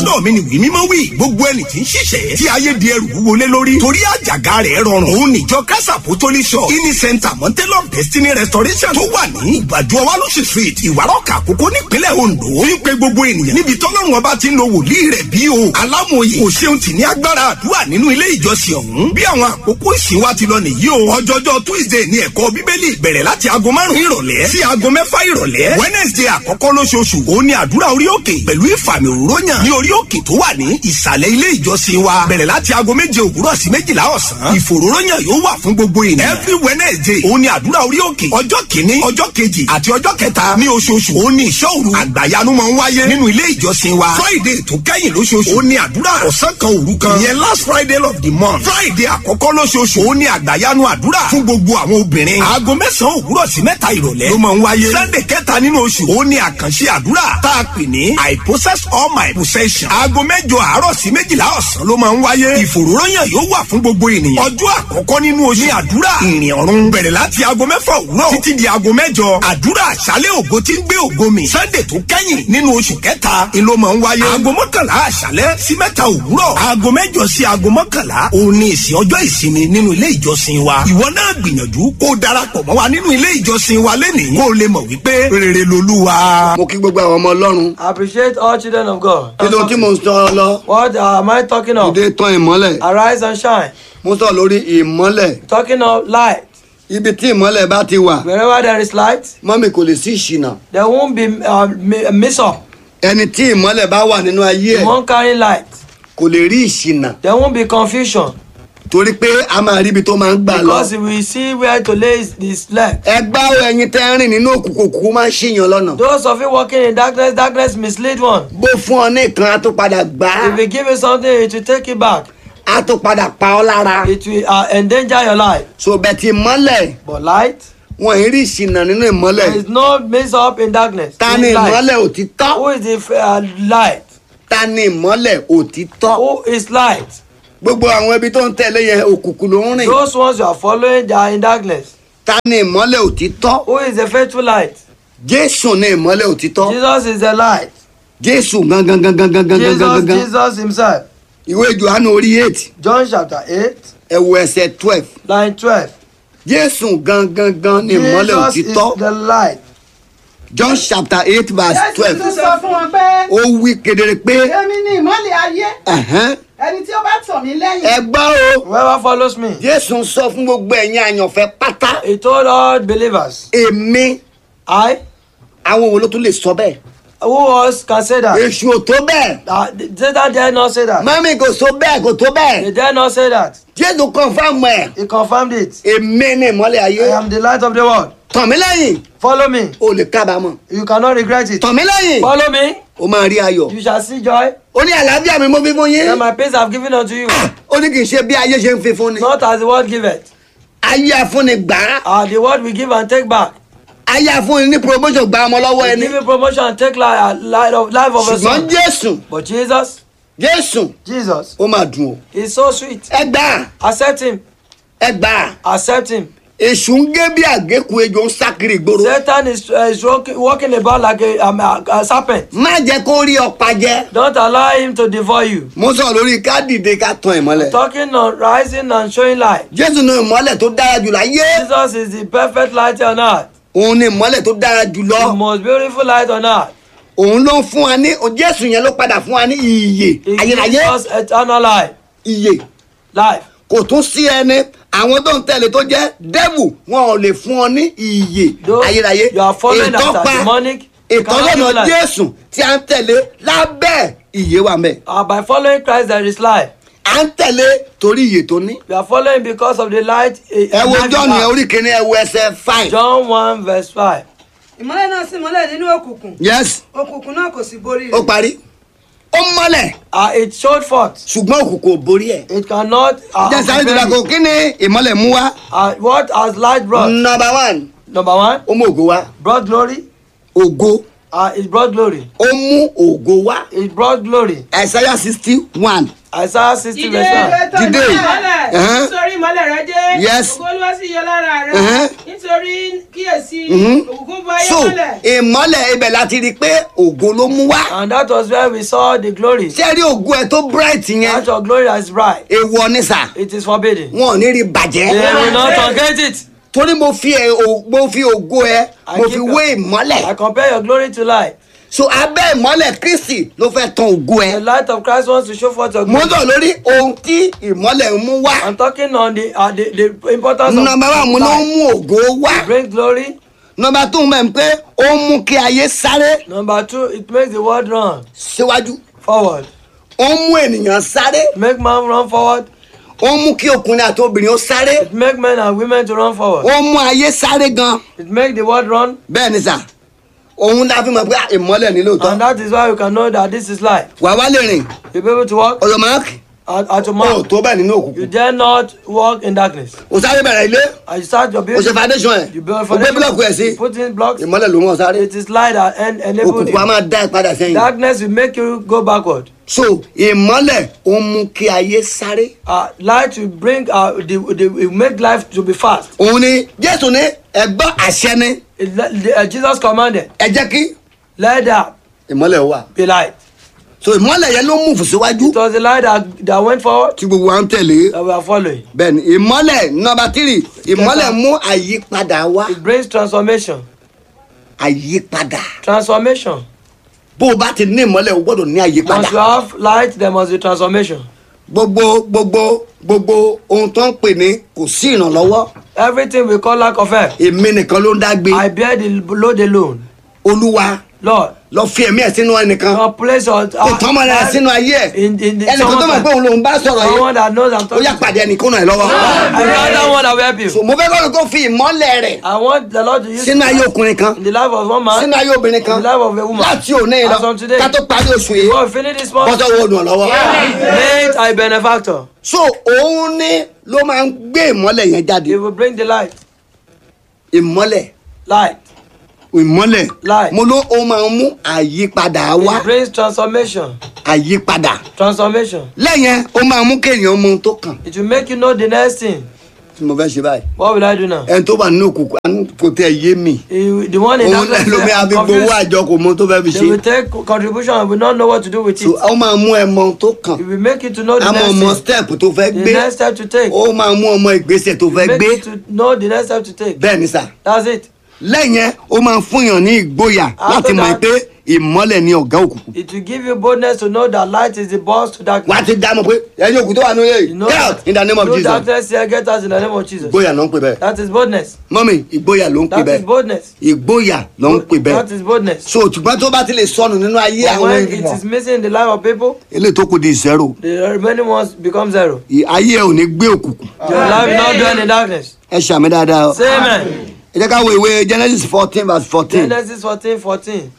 lọ́dọ̀ mi ni wí mímọ́ wí gbogbo ẹni tí ń ṣiṣẹ́ tí ayé di ẹrù wọlé lórí torí àjàgà rẹ̀ rọrùn òun níjọ kásà pòtólì shop ini center mountain of destiny restoration tó wà ní ìgbàdo ọwálóṣì street ìwárọ̀kà àkókò nípínlẹ̀ ondo ń pe gbogbo ènìyàn níbi tọ́lọ́run ọba ti ń lo wòlíì rẹ̀ bí o alámòye kò ṣeun tì ní agbára àdúrà nínú ilé ìjọsìn ọ̀hún bí àwọn àkókò ìsìn wa ti lọ nìyí o ọjọ́jọ́ tuesday ní ẹ̀kọ́ bíbélì bẹ̀rẹ̀ láti aago márùn-ún ìrọ̀lẹ́ sí aago mẹ́fà ìrọ̀lẹ́ wednesday àkọ́kọ́ lóṣooṣù òun ni àdúrà orí òkè pẹ̀lú ìfàmì òróyàn ní orí òkè tó wà ní ìsàlẹ̀ ilé ìjọsìn wa bẹ̀rẹ̀ láti aago méje òwúrọ̀ sí méjìlá ọ̀sán ìfòróróyàn yóò wà fún gbogbo ènìyàn every wednesday òun ni àdúrà orí òkè ọjọ́ kìíní ọjọ́ kejì àti ọjọ́ kẹta ní oṣooṣù òun ni ìṣọ́ òru àgbàyanu máa ń wáyé nínú ilé ìjọsìn wa friday tó kẹ́yìn lóṣooṣù òun ni àdúrà ọ̀sán kan òru kan ìyẹn last friday of the month friday àkọ́kọ́ lóṣooṣù òun ni àgbàyanu àdúrà fún gbogbo àwọn obìnrin aago mẹ́sàn-án òwúrọ̀ sí mẹ́ta ìrọ̀lẹ́ ló máa ń wáyé sunday kẹta nínú oṣù òun ni àkànṣe àdúrà tá a pè ní i possess all my possession aago mẹ́jọ àárọ̀ sí méjìlá ọ̀sán ló máa ń wáyé ìfòròyàn yóò wà fún gbogbo ènìyàn ọjọ́ àkọ́kọ́ nínú oṣù ní àdúrà ìrìn ọ̀run bẹ̀rẹ̀ láti aago mẹ́fà òwúrọ̀ títí di aago mẹ́jọ àdúrà àṣálẹ̀ ògo tí ń gbé ògo mi sunday tó kẹ́yìn nínú oṣù kẹta ni ló máa ń wáyé aago mọ́kànlá àṣálẹ̀ sí mẹ́ta òwúrọ̀ aago mẹ́jọ sí aago mọ́kànlá òun ni ìsìn ọjọ́ ìsinmi nínú ilé ìjọsìn wa ìwọ náà gbìyànjú kó o darapọ̀ mọ́ wa nínú ilé ìjọsìn wa lẹ́nìí kó o lè mọ̀ wípé rere lolúwa. mo kí gbogbo àwọn ọmọ ọlọ́run Appreciate all children of God. kí ló tí mo ń sọ lọ What am I talking of? ìdè tán ìmọ́lẹ̀ Arise and shine. mo sọ lórí ìmọ́lẹ̀ Talking of light. ibi tí ìmọ́lẹ̀ bá ti wà Wherever there is light, mọ́mì kò lè sí ìṣìnà there won't be uh, mi- a miss up. ẹni tí ìmọ́lẹ̀ bá wà nínú ayé You ẹ̀ won't carry light. kò lè rí ìṣìnà There won't be confusion torí pé a máa rí ibi tó máa ń gbà lọ. because we see where to lay his, his leg. ẹgbá ẹyin tẹ́ ń rìn nínú òkùnkùn òkùnkùn máa ń ṣìyàn lọ́nà. Those of you walking in darkness, darkness mislead one. bó fún ọ ní ìkan á tó padà gbá If we give you something, it will take it back. á tó padà pa ọ lára. It will uh, endanger your life. so bẹ̀tì ìmọ́lẹ̀ But light, wọn ì rí ìṣìnà nínú there ìmọ́lẹ̀. is no mix up in darkness. ta In ni light. ìmọ́lẹ̀ òtítọ́? Who is the uh, light? ta ni ìmọ́lẹ̀ òtítọ́? Who is light? gbogbo àwọn ibi tó ń tẹ̀lé yẹn òkùnkùn ló ń rìn. Those ones you are following, they are in darkness. ta ni ìmọ́lẹ̀ òtítọ́? Who is the faithful light? jésù ni ìmọ́lẹ̀ òtítọ́. Jesus is the light. jésù gangan gangan gangan gangan Jesus, gangan. Jesus himself. ìwé johannu orí eight John chapter 8, ẹ̀wọ̀ ẹsẹ̀ twelve. line 12. jésù gangan gan ni ìmọ́lẹ̀ Jesus is òtítọ́. the light. john chapter eight verse jésù twelve. tún sọ fún wọn pé ó wí kedere pé èmi ni ìmọ́lẹ̀ ayé ẹ̀hẹ́n, ẹni tí ó bá tọ̀ mí lẹ́yìn ẹ gbọ́ o Whoever follows me, jésù ń sọ fún gbogbo ẹ̀yin àyànfẹ́ pátá he told all believers, èmi I, àwọn wo ló tún lè sọ bẹ́ẹ̀ who else can say that? èṣù ò tó bẹ́ẹ̀ Uh, Satan dare not say that. mami kò so bẹ́ẹ̀ kò tó He bẹ́ẹ̀ dare not say that. jésù confam ẹ̀ He confirmed it. èmi ní ìmọ́lẹ̀ ayé I am the light of the world. tàn mí lẹ́yìn Follow me. o lè kábàámọ̀ You cannot regret it. tàn mí lẹ́yìn Follow me. o máa rí ayọ̀ You shall see joy. ó ní àlàáfíà mi mo fi fún yín And my peace I have given unto you. ó ní kì í ṣe bí ayé ṣe ń fi fún ni Not as the world giveth. ayé afúnni gbà á Uh, the word we give and take back. ayé afúnni ní promotion gba ọmọ lọ́wọ́ We ẹni give you promotion and take life, uh, life of, life of a ṣùgbọ́n son. jésù But Jesus, jésù Jesus ó máa dùn o is so sweet. ẹ gbà á Accept him. ẹ gbà á Accept him. èṣù ń gé bí àgékù ejò ń sá kiri ìgboro Satan is, uh, is walking, walking about like a, um, a, a serpent. má jẹ́ kó rí ọ̀pá jẹ Don't allow him to devour you. mo sọ lórí ká dìde ká tan ìmọ́lẹ̀ Talking on rising and showing light. jésù ní ìmọ́lẹ̀ tó dára jù láyé Jesus is the perfect light on earth. òun ní ìmọ́lẹ̀ tó dára jù lọ The most beautiful light on earth. òun ló ń fún wa ní jésù yẹn ló padà fún wa ní ìyè He ayérayé gives us eternal life. ìyè Life. kò tún sí ẹni àwọn tó ń tẹ̀lé tó jẹ́ dẹ́bù wọn ò lè fún ọ ní ìyè Those ayérayé you are following after ìtọ́pa demonic. you cannot give ìtọ́lọ́nà life. jésù tí a ń tẹ̀lé lábẹ́ ìyè wa mẹ́ Uh, by following Christ there is life. à ń tẹ̀lé torí ìyè tó ní. We are following because of the light. eh, ẹ wo life john we yẹn have. orí kìíní ẹ wo ẹsẹ̀ five. John 1 verse 5. ìmọ́lẹ̀ náà sì mọ́lẹ̀ nínú òkùnkùn yes òkùnkùn náà kò sì borí ó rẹ̀ parí ó mọ́lẹ̀ Uh, it showed forth. ṣùgbọ́n òkùnkùn ò borí ẹ̀. It cannot. Uh, jẹ́ sáré prevent ìdúrà kò it. kí ni ìmọ́lẹ̀ mú wá. uh, what has light brought? number one Number one, ó mú ògo wá brought glory. ògo Uh, it brought glory. ó mú ògo wá It brought glory. Isaiah sixty one Isaiah 60 Dìde. verse 1. Ìtàn Dìde. ìmọ́lẹ̀. ìmọ́lẹ̀ Ẹ̀hẹ́n. nítorí ìmọ́lẹ̀ rẹ dé Yes. ògo olúwa sì yọ lára rẹ Ẹ̀hẹ́n. nítorí nítorí kíyèsí òkùnkùn bọ ayé so mọ́lẹ̀ ìmọ́lẹ̀ ibẹ̀ láti rí i pé ògo ló mú wá And that was where we saw the glory. ṣé rí ògo ẹ tó bright yẹn That your glory is bright. èèwọ̀ ni sà It is forbidden. wọn ò ní rí bàjẹ́ They will not forget it. torí mo fi ẹ o- mo fi ògo ẹ mo fi wé I ìmọ́lẹ̀ compare your glory to light. so abẹ́ ìmọ́lẹ̀ kristi ló fẹ́ tan ògo The ẹ light of Christ wants to show forth your mo glory. ń sọ lórí ohun tí ìmọ́lẹ̀ ń mú wá I'm talking on the uh, the, the importance of nọmba wa mo ló ń light. mú ògo wá It brings glory. nọmba tó ń bẹ̀ pé ó ń mú kí ayé sáré Number two, it makes the world run síwájú forward. ó ń mú ènìyàn sáré Make man run forward. ó ń mú kí ọkùnrin àti obìnrin ó sáré It make men and women to run forward. ó ń mú ayé sáré gan It make the world run. bẹ́ẹ̀ ni sà òun la fi mọ̀ pé ìmọ́lẹ̀ ní lóòótọ́ And that is why you can know that this is light. wà wá lè rìn You'll be able to walk ọ̀yọ́ máàkì at, at your ó mouth. tó bẹ́ẹ̀ nínú You òkùnkùn dare not walk in darkness. ó sáré bẹ̀rẹ̀ ilé And you start your ó building. ṣe foundation ẹ̀ You build a ó gbé búlọ̀kù ẹ̀ sí foundation. Put in blocks. ìmọ́lẹ̀ ló mọ̀ sáré It is light that en- enable òkùnkùn a you. máa dá ẹ padà sẹ́yìn Darkness will make you go backward. so ìmọ́lẹ̀ ó ń mú kí ayé sáré Uh, light will bring uh, the, the will make life to be fast. òun ni jésù ní ẹgbọ́n àṣẹ ni It, the, uh, Jesus commanded, ẹ jẹ́ kí "Let there ìmọ́lẹ̀ wà be light." so ìmọ́lẹ̀ yẹn ló mú fùsíwájú It was the light that, that went forward tí gbogbo wa ń tẹ̀lé that we are following. bẹ́ẹ̀ ni ìmọ́lẹ̀ nọmba tírì ìmọ́lẹ̀ mú àyípadà wá It brings transformation. àyípadà Transformation. bó o bá ti ní ìmọ́lẹ̀ o gbọ́dọ̀ ní Once you àyípadà have light, there must be transformation. gbogbo gbogbo gbogbo ohun tó ń pè ní kò sí ìrànlọ́wọ́ Everything we call lack of help. èmi nìkan ló ń dá gbé I bear the load alone. olúwa Lord, lọ fi ẹ̀mí ẹ̀ sínú ẹnìkan God place your kò tán mọ́ ẹ̀ sínú ayé ẹ̀ in, in the, ẹnìkan tó mọ̀ pé òun lòun bá sọ̀rọ̀ someone yìí that knows I'm ó talking yá to. pàdé ẹnìkan náà lọ́wọ́ I got that one that will help so you. mo fẹ́ kọ́ kó fi ìmọ́lẹ̀ rẹ̀ I want the Lord to use sínú ayé ọkùnrin kan in the life of one man, sínú ayé obìnrin kan in the life of a woman. láti òní yìí As lọ from today, ká tó parí oṣù yìí before we finish this month, bọ́sọ̀ wo dùn ọ́ lọ́wọ́. made a benefactor. so òun ní ló máa ń gbé ìmọ́lẹ̀ yẹn jáde He will bring the light. ìmọ́lẹ̀ Light. ìmọ́lẹ̀ Light. mo ló ó máa ń mú àyípadà wá It brings transformation. àyípadà Transformation. lẹ́yìn ó máa mú kéèyàn mọ ohun tó kàn It will make you know the next thing. tí mo fẹ́ ṣe báyìí What will I do now? ẹni tó wà nínú òkùnkùn àánú kò tẹ yé mi He- the one in òun darkness lẹ́nu mi àfi is gbowó confused. àjọ kò mọ ohun tó fẹ́ fi They will ṣe take contribution and will not know what to do with so it. ó máa mú ẹ mọ ohun tó kàn It will make you to know the á mọ next ọmọ thing. step tó fẹ́ The gbé next step to take. ó máa mú ọmọ ìgbésẹ̀ tó fẹ́ Make gbé you to know the next step to take. bẹ́ẹ̀ ni sà That's it. lẹ́yìn ó máa fúnyàn ní ìgboyà láti mọ̀ that- pé ìmọ́lẹ̀ ni ọ̀gá òkùnkùn It will give you boldness to know that light is the boss to darkness. wà á ti dá mọ̀ pé ẹ̀yin òkú tó wà nílé You yìí know get out in the name of through Jesus darkness here, get us in the name of Jesus. ìgboyà ló ń pè bẹ́ẹ̀ That is boldness. mọ́mì ìgboyà ló ń pè That is bẹ́ẹ̀ boldness. ìgboyà ló ń pè bẹ́ẹ̀ That is boldness. so ṣùgbọ́n tó bá ti lè sọnù nínú ayé But àwọn when it ènìyàn is missing in the life of people, eléyìí tó kù di ìṣẹ́rò the remaining ones become zero. ì- ayé ẹ ò ní gbé òkùnkùn Your life will not dwell in darkness. ẹ ṣàmì dáadáa o Say amen. ẹ jẹ́ ká wo ìwé Genesis fourteen verse fourteen Genesis fourteen fourteen.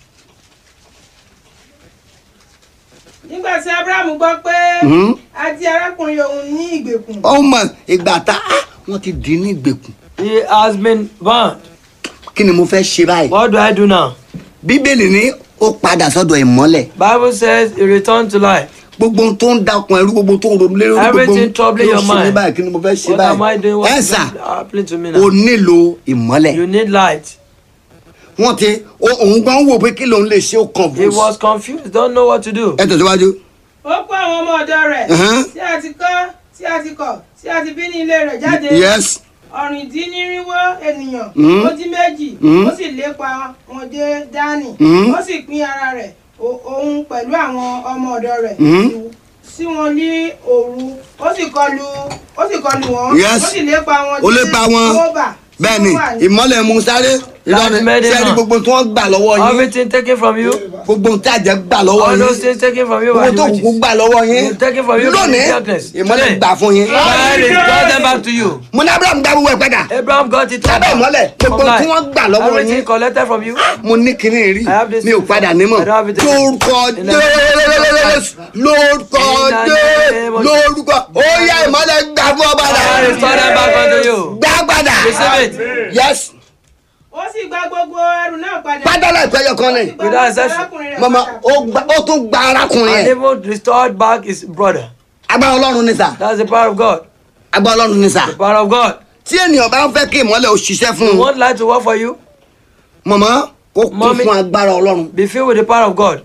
nígbà tí abrahamu gbọ́ pé Mhm. a di arákùnrin òun ní ìgbèkùn ó mọ ìgbà tá ah, wọ́n ti dì í ní ìgbèkùn He has been bound. kí ni mo fẹ́ ṣe báyìí What do I do now? bíbélì ní ó padà sọ́dọ̀ ìmọ́lẹ̀ Bible says he returned to life. gbogbo ohun tó ń da ọkàn ẹrú gbogbo ohun tó ń ronú lérò gbogbo Everything ohun troubling tó your ń ṣe mí mind. báyìí kí ni mo fẹ́ ṣe What am I doing? báyìí What ẹ is sà happening to me o now? nílò ìmọ́lẹ̀ You need light. wọ́n ti ó- òun gan wò pé kí lòun lè ṣe ó kàn He was confused, don't know what to do. ẹ tẹ̀síwájú ó kó àwọn ọmọ ọ̀dọ̀ rẹ̀ Mhm. tí a ti kọ́ tí a ti kọ̀ tí a ti bí ní ilé rẹ̀ jáde yes ọ̀rìndínnírinwó ènìyàn Mhm. ó dín méjì Mhm. ó sì lépa wọn dé dání Mhm. ó sì pín ara rẹ̀ o- òun pẹ̀lú àwọn ọmọ ọ̀dọ̀ rẹ̀ Mhm. sí wọn ní òru ó sì kọlù ó sì kọlù wọn Yes. ó sì lépa wọn Ó lépa wọn. Kóbà, tí bẹ́ẹ̀ ni ó wà ní- ìmọ́lẹ̀ mú sáré ìlọrin made him sẹ́ẹ̀rí know. gbogbo tí wọ́n gbà lọ́wọ́ yín Everything taken from you, gbogbo tí àjẹ́ gbà lọ́wọ́ all yín those things taken from you by gbogbo tó the kúkú witches. gbà lọ́wọ́ yín You've taken from you by lónìí the darkness. ìmọ́lẹ̀ Today, gbà fún yín. God is brought them back to you. mo ní abraham gbà gbogbo ẹ̀ padà Abraham got it Lábẹ́ ìmọ́lẹ̀, from gbogbo life. tí wọ́n gbà lọ́wọ́ Everything yín. collected from you. mo ní kinní rí I have this mi ò padà nímọ̀ I don't have it lórúkọ In the name of jésù lórúkọ In the jésù name of- lórúkọ ó yá ìmọ́lẹ̀ gbà fún ọ padà God restore them back unto you. gbà padà Receive it. yes ó sì gba gbogbo ẹrù náà padà pátálà ìpẹ́yọ kan ni Gba Without gbogbo exception. arákùnrin rẹ̀ mama padà. ó gba- ó tún gba arákùnrin And yẹn even restored back his brother. agbára ọlọ́run ni sà That's the power of God. agbára ọlọ́run ni sà The power of God. tí ènìyàn bá ń fẹ́ kí ìmọ́lẹ̀ ò ṣiṣẹ́ fún You un want light to work for you? mọ̀mọ́ kó kún Mommy. fún agbára ọlọ́run Be filled with the power of God.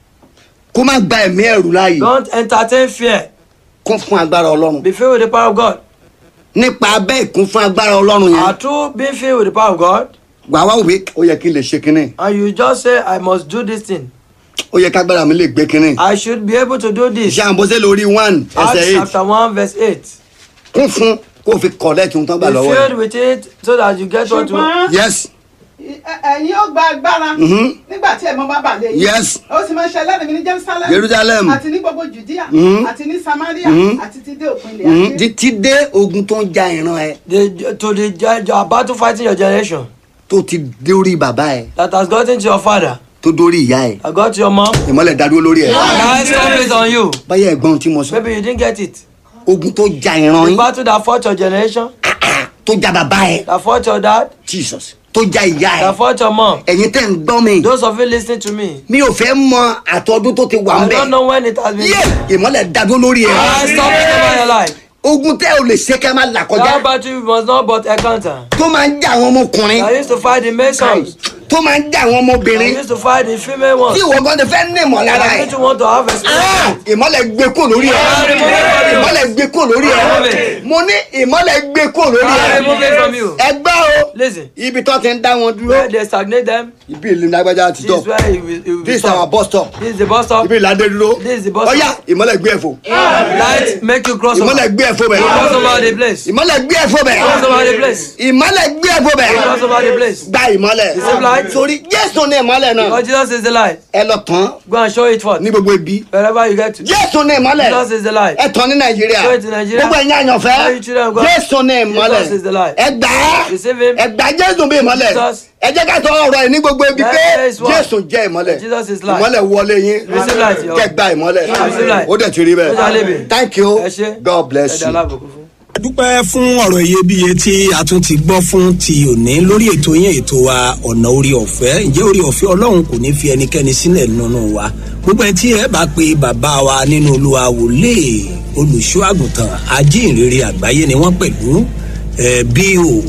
kó má gba ẹ̀mí ẹ̀rù láàyè Don't entertain fear. kún fún agbára ọlọ́run Be filled with the power of God. nípa abẹ́ ìkún fún agbára ọlọ́run yẹn Are through being filled with the power of God, wàá wá wí ó yẹ kí n lè ṣe kínní and you just say, I must do this thing. ó yẹ kágbára mi lè gbé kínní I should be able to do this. iṣẹ́ àǹbọ̀sẹ̀ lórí one Acts ẹsẹ̀ eight chapter 1, verse 8. kún fún kó o fi kọ̀lẹ́tì ohun tó ń Be gbà lọ́wọ́ filled ẹ̀ with it so that you get what you ṣùgbọ́n yes ẹ- ẹ̀yin ó gba agbára Mhm. nígbà tí ẹ̀mọ́ bá bà lé yín Yes. ó sì máa ń ṣe ẹlẹ́rìí mi ní jerusalem Jerusalem. àti ní gbogbo judea Mhm. àti ní samaria Mhm. àti ti dé òpin ilẹ̀ Mhm. ayé. títí dé ogun tó ń ja ìran ẹ the, to the ge- your battle fighting your generation tó ti dórí bàbá ẹ that has gotten to your father, tó dórí ìyá ẹ that got to your mom. ìmọ́lẹ̀ dádúró lórí ẹ Now stop it on you. báyẹ̀ ẹ̀gbọ́n tí mo sọ Maybe you didn't get it. ogun tó ja ìran The yín battle that fought your generation, tó ja bàbá ẹ that fought your dad, jesus tó ja ìyá ẹ that fought your mom. ẹ̀yin tẹ́ ń gbọ́ mi Those of you listening to me, mi ò fẹ́ mọ àtọ́dún tó ti wà ń I bẹ̀ don't know when it has been. yé ìmọ́lẹ̀ dádúró lórí ẹ I stop it over your life. ogun tẹ́ ò lè ṣe kẹ́ máa là kọjá That battle you must not but encounter. tó máa ń ja àwọn ọmọkùnrin I used to fight the masons. tó máa ń ja àwọn I ọmọbìnrin used to fight the female tí ones. ìwọ gan ti fẹ́ ní ìmọ̀lára I ẹ̀ need to want to have a Ah, spirit. ìmọ́lẹ̀ gbé kó lórí ẹ̀ ìmọ́lẹ̀ gbé kó lórí ẹ̀ mo ní ìmọ́lẹ̀ gbé kó lórí I ẹ̀ remove it from you. ẹ gbọ́ o Listen, ibi tó ti ń dá wọn dúró where they stagnate them, ibi ìlú lágbájá ti this tọ̀ is where it will, it will be this is our stopped. bus stop This is the bus stop. ibi ìlàdé dúró This is the bus stop. ọ̀yá ìmọ́lẹ̀ gbé ẹ̀fọ́ Light make you cross over. ìmọ́lẹ̀ gbé ẹ̀fọ́ bẹ̀ Cross over the place. ìmọ́lẹ̀ gbé ẹ̀fọ́ bẹ̀ Cross over the place. ìmọ́lẹ̀ gbé ẹ̀fọ́ bẹ̀ Cross over the place. gba ìmọ́lẹ̀ same light. torí jésù ní ìmọ́lẹ̀ náà Because Jesus is the light. ẹ lọ tán Go and show it forth. ní gbogbo ibi Wherever you get to. jésù ní ìmọ́lẹ̀ Jesus is the light. ẹ tán ní nàìjíríà Show it in Nigeria. gbogbo ẹ̀yin àyànfẹ́ All you children of God. jésù ní ìmọ́lẹ̀ Jesus is the light. ẹ gbà á Receive him. ẹ gbà jésù bí ìmọ́lẹ̀ Jesus. ẹ jẹ́ ká sọ ọ̀rọ̀ ẹ̀ ní gbogbo ibi That pé is one. jésù jẹ́ ìmọ́lẹ̀ Jesus is light. ìmọ́lẹ̀ wọlé yín Receive light, yo. kẹ́ gba ìmọ́lẹ̀ Receive light. ó dẹ̀ ti rí Ó jà bẹ́ẹ̀ lébe. thank you Ẹ ṣé. god bless Ẹ̀dá you. alábòkú fún. dúpẹ́ fún ọ̀rọ̀ iyebíye tí a tún ti gbọ́ fún ti òní lórí ètò yẹn ètò wa ọ̀nà orí ọ̀fẹ́ ǹjẹ́ orí ọ̀fẹ́ ọlọ́run kò ní fi ẹnikẹ́ni sílẹ̀ nínú wa gbogbo ẹ̀ tí ẹ bá pe bàbá wa nínú olúwa wòlé olùṣọ́ àgùntàn ajínrere àgbáyé ni wọ́n pẹ̀lú ẹ̀ bí o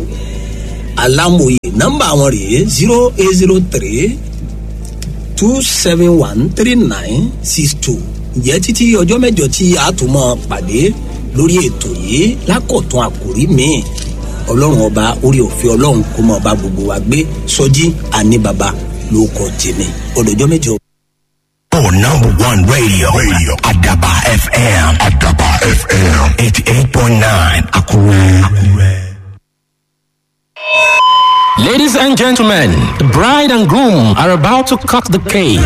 alámòye nọ́mbà wọn rèé zero eight zero three two seven one three nine six two ǹjẹ́ títí ọjọ́ mẹ́jọ tí a tún mọ́ pàdé lórí ètò yìí lákọ̀tún àkòrí míì ọlọ́run ọba orí òfin ọlọ́run kó mọ́ ọba gbogbo wa gbé sọjí àní baba ló kọ tèmi ọdọjọ́ mẹ́jọ. For number one radio, radio Adaba FM, Adaba FM, 88.9, Akure. Akure. Ladies and gentlemen, the bride and groom are about to cut the cake.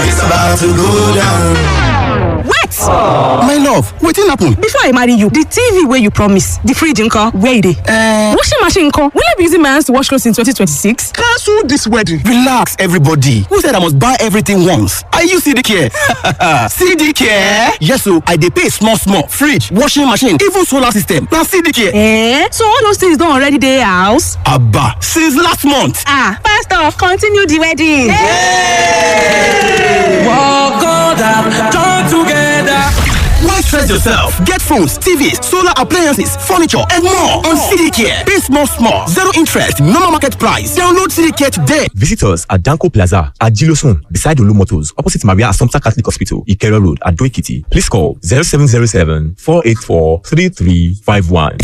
wait My love, wetin happen? before i marry you the tv wey you promise the fridge nko where e dey. Uh, washing machine nko will i be using my hands to wash clothes in 2026. Cancel this wedding. Relax, everybody. Who said I must buy everything once? Are you CD care? CD care? Yes, so I dey pay small, small. Fridge, washing machine, even solar system. Now CD care. Eh? so all those things don already dey house. Abba, since last month. ah first off continue the wedding. Why stress yourself? Get phones, TVs, solar appliances, furniture, and more on CD care. Pay small, small. Zero interest, normal market price. Download CD care today. Visit us at Danko Plaza at Gilosun, beside Olu Motors, opposite Maria Assumpta Catholic Hospital, Ikero Road, at Doikiti. Please call 0707 484 3351.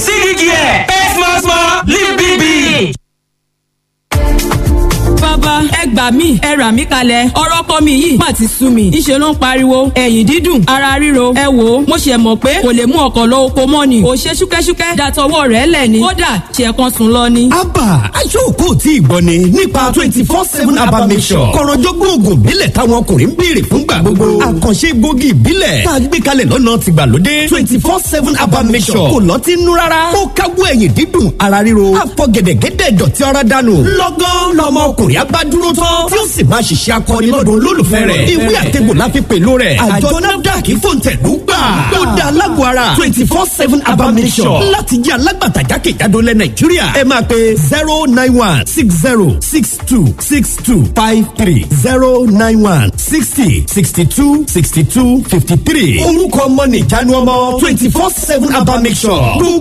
bàbá ẹ gbà mí ẹ rà mí kalẹ̀ ọ̀rọ̀ kọ́ mi yìí má ti sú mi ìṣe ló ń pariwo ẹ̀yìn dídùn ara ríro ẹ wò ó mo ṣe mọ̀ pé kò lè mú ọkọ̀ lọ oko mọ́ ni kò ṣe ṣúkẹ́ṣúkẹ́ dàtọwọ́ rẹ̀ lẹ̀ ni kódà ṣe kan sùn lọ ni. abba aṣọ́kò tí ìgbọ́ ni nípa twenty four seven abba mission kọ̀rọ̀jọ́gbọ́n oògùn ìbílẹ̀ táwọn ọkùnrin ń béèrè fúngbà gbogbo àkànṣe gbòógì ìbílẹ̀ tá a gbé kalẹ̀ lọ́nà tìgbàlódé twenty four seven abba mission kò lọ́tí nú rárá ó káwọ́ ẹ̀yìn dídùn ara ríro àfọ gẹ̀dẹ̀gẹ̀dẹ̀ dọ̀tí ara dànù lọ́gán lọmọ ọkùnrin abá dúró tán tí ó sì máa ṣiṣẹ́ akọni lọ́dún olólùfẹ́ rẹ̀ ìwé àtẹ̀gbò la fi pèlú rẹ̀ àjọ nafdac fòǹtẹ̀lú gbà ó da alágbó ara twenty four seven abba mission láti jẹ́ alágbàtà jákèjádò lẹ nàìjíríà ẹ máa pe zero nine one six zero six two six two five three zero nine one sixty sixty two sixty two fifty three orúkọ ọmọ nìjánu ọmọ twenty four seven abba mission